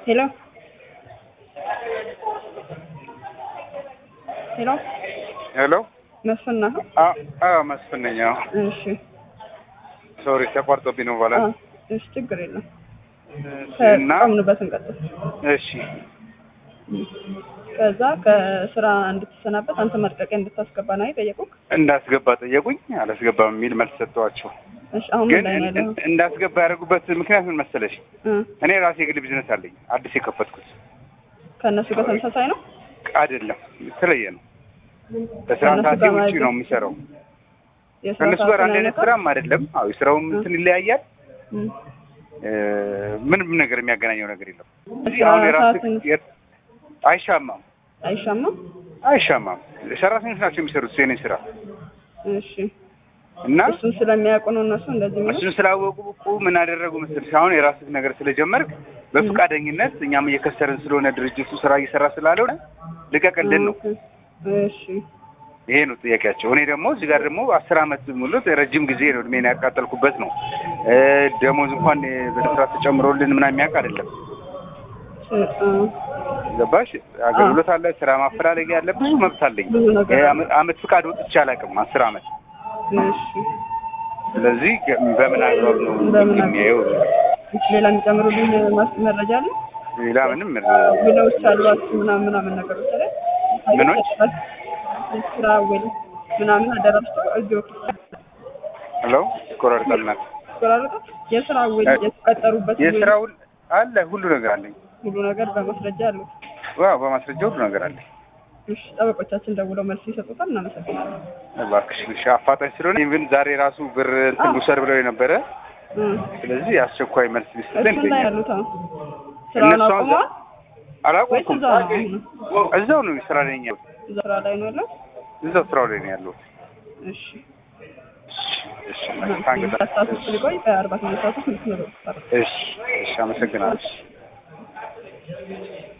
ሄሎ ሄሎ ሄሎ መስፍን ነህ? አዎ መስፍን ነኝ። አዎ እሺ ሶሪ ተቋርጦብኝ ነው ባላ አዎ፣ እሺ ችግር የለም። እና ከቆምንበት እንቀጥል። እሺ ከዛ ከስራ እንድትሰናበት አንተ መልቀቂያ እንድታስገባ ነው የጠየቁህ? እንዳስገባ ጠየቁኝ። አላስገባም የሚል መልስ ሰጠኋቸው። እሺ አሁን ምን ግን ላይ ነው ያለኸው? እንዳስገባ ያደረጉበት ምክንያት ምን መሰለሽ? እ እኔ ራሴ የግል ቢዝነስ አለኝ አዲስ የከፈትኩት ከእነሱ ጋር ተመሳሳይ ነው? አይደለም፣ የተለየ ነው። በስራ ከእነሱ ሰዓቴ ጋር ውጪ ማለት ነው የሚሰራው። የስራ ከእነሱ ጋር ሰዓትን አንድ አይነት አይነካም? ስራም አይደለም። አዎ የስራውም እንትን ይለያያል። እ እ ምንም ነገር የሚያገናኘው ነገር የለም። እዚህ የስራ አሁን የራስ ሰዓትን አይሻማም አይሻማም? አይሻማም። ሰራተኞች ናቸው የሚሰሩት የኔን ስራ እሺ እና እሱን ስለሚያውቁ ነው እነሱ እንደዚህ የሚሉት? እሱን ስላወቁ እኮ ምን አደረጉ መሰለሽ፣ አሁን የራስህ ነገር ስለጀመርክ በፈቃደኝነት እኛም እየከሰርን ስለሆነ ድርጅቱ ስራ እየሰራ ስላልሆነ ልቀቅልን ነው። ኦኬ። እሺ ይሄ ነው ጥያቄያቸው። እኔ ደግሞ እዚህ ጋር ደግሞ አስር አመት ሙሉ ረጅም ጊዜ ነው እድሜን ያቃጠልኩበት ነው። እ ደሞዝ እንኳን በስራ ተጨምሮልን ምናምን የሚያውቅ አይደለም። እ እ ገባሽ? አገልግሎት አለ፣ ስራ ማፈላለግ ያለ ብዙ መብት አለኝ። ብዙ ነገር እ አመት- አመት ፍቃድ ወጥቼ አላውቅም አስር አመት። እሺ ስለዚህ በምን አግባብ ነው በምን አግባብ? የሚያየው? እሺ ሌላ የሚጨምሩልኝ ማስ- መረጃ አለ? ሌላ ምንም ውሎች አሏችሁ ምናምን ምናምን ነገሮች አለ? ምኖች? ስራ ውል ምናምን አደራጅተው እዚሁ ሄሎ ይቆራርጣልናል። ቆራረጠ የስራ ውል የተቀጠሩበት ውል የስራ ውል አለ፣ ሁሉ ነገር አለኝ። ሁሉ ነገር በማስረጃ አሉት። ዋው በማስረጃ ሁሉ ነገር አለኝ። እሺ ጠበቆቻችን ደውለው መልስ ይሰጡታል። እናመሰግናለን። እባክሽ እሺ፣ አፋጣኝ ስለሆነ ኢቭን ዛሬ ራሱ ብር እንትን አዎ። ልውሰድ ብለው የነበረ እ ስለዚህ አስቸኳይ መልስ ቢሰጠኝ እሱን ላይ ይገኛል። ያሉት አሁን ስራውን እነሱ አሁን አቁመዋል አላቆምኩም። ወይስ እዛው ነው? እዛው ነው ስራ ላይ ነኝ ያለሁት። እዛ ስራ ላይ ነው ያለው? እዛው ስራው ላይ ነው ያለሁት። እሺ እሺ፣ ሁለት ሰዓት ውስጥ ሊቆይ በአርባ ስምንት ሰዓት ውስጥ ልትመጡ እሺ፣ እሺ፣ አመሰግናለሁ።